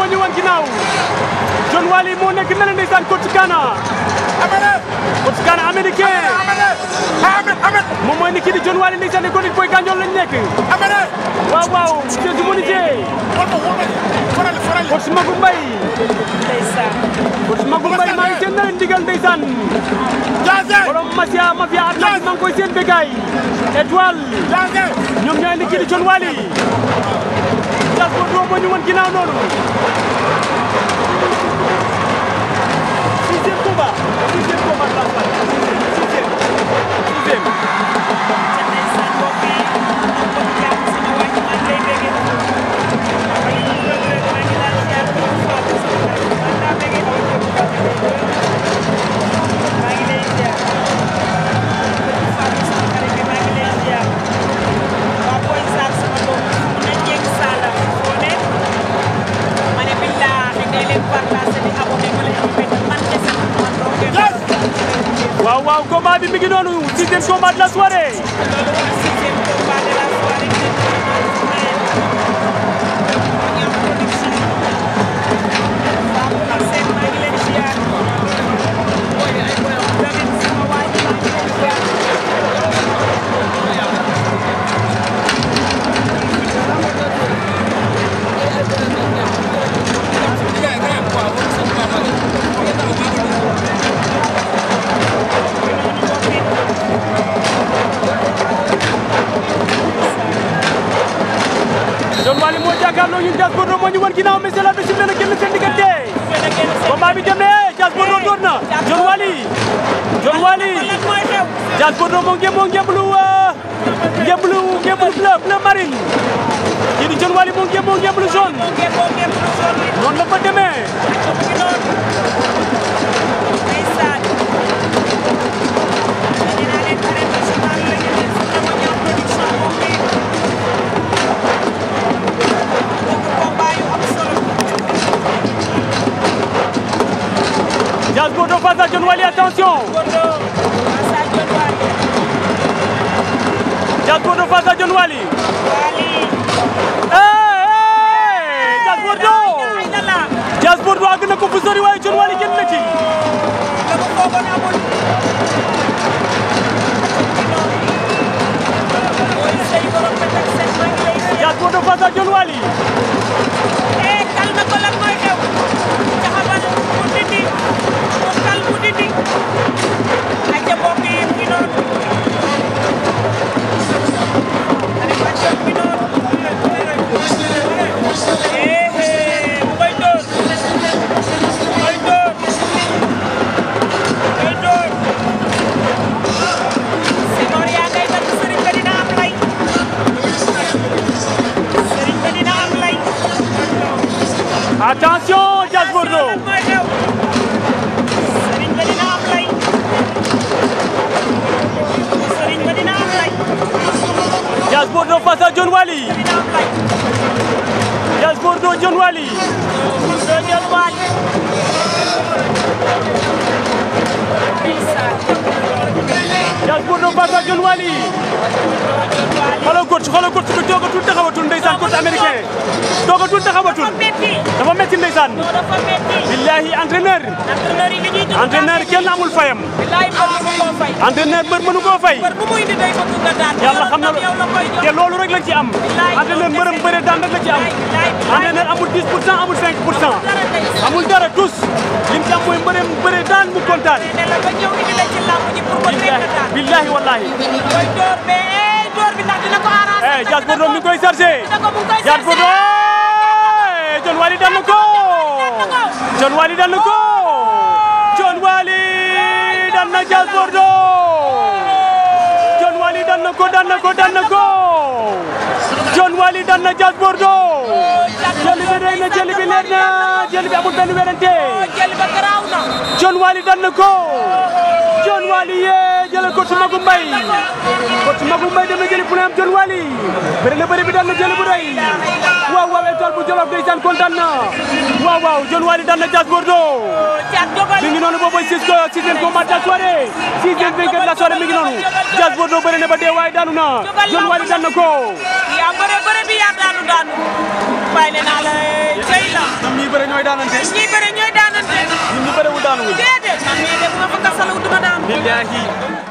ñu wan ginnaaw John Wally moo nekk na la ndeysaan coach Kana coach Kana américain moom mooy ni kii di John Wally ndeysaan ne Golden Boy Gandiol lañ nekk waaw waaw c'est du monité coach Magou Mbaye coach Magou Mbaye maa ngi seen na leen ndigal ndeysaan borom Masia Mafia Atlantique maa ngi koy seen bégaay étoile ñoom ñooy ni kii di John Wally Diaz Bordeaux moo ñu wan ginnaaw noonu sixième combat sixième combat de la soirée sixième sixième waaw waaw combat bi mi ngi noonu sixième combat de la soirée John Wally moo jàkkaarloo ñun Diaz Bordeaux moo ñu wan ginnaaw mais c'est la bés na génn seen diggante combat bi dem na Diaz Bordeaux door na John Wally John Wally Diaz Bordeaux moo ngeen moo ngemblu ngemblu ngemblu bleu bleu marine kii di John Wally moo ngeen moo ngemblu jaune noonu la fa demee Diaz Bordeaux face à John Wally attention Diaz Bordeaux face à John Wally hey Diaz Bordeaux Diaz Bordeaux àgg na ko fu sori waaye John Wally génn na ci Diaz Bordeaux face à John Wally attention Diaz Bordeaux Diaz Bordeaux face à John Wally Diaz Bordeaux John Wally Diaz Bordeaux face à John Wally xoolal coach xoolal coach bi toogatul taxawatul ndeysaan coach américain toogatul taxawatul dafa metti ndeysaan billahi entraîneur entraîneur kenn amul fayam entraîneur mbër mënu koo fay yàlla xam na te loolu rek lañ ci am entraîneur mbërëm bëre daan rek la ci am entraîneur amul 10 pour cent amul 5 pour cent amul dara tous lim ci am mooy mbërëm bëre daan mu kontaan billahi wallahi eh Diaz Bordeaux mi ngi koy chargé Diaz Bordeaux John Wally daan na ko John Wally daan na ko John Wally daan na Diaz Bordeaux John Wally daan na ko daan na ko daan na ko John Wally daan na Diaz Bordeaux jëli bi rëy na jëli bi leer na jëli bi amul benn werante John Wally daan na ko John Wally yee jëlee ko ci Magou Mbaye ko ci Magou Mbaye dem na jëli fu ne am John Wally bëri na bëri bi daan na jëli bu rëy waaw waaw étoile bu Jolof ndeysaan kontaan na waaw waaw John Wally daan na Diaz Bordeaux mi ngi noonu boobu six sixième combat de la soirée sixième vainqueur de la soirée mi ngi noonu noonu Diaz Bordeaux bëri na ba dee waaye daanu na John Wally daan na ko yaa bëre bëre bi yaa daanu daanu bàyyi ne naa la cey la ñoom ñii bëri ñooy daanante ñii bëre ñooy daanante ñun ñu bëriwul daanu wuñ déedéet man mii de bu ma fa kasalu duma daan billahi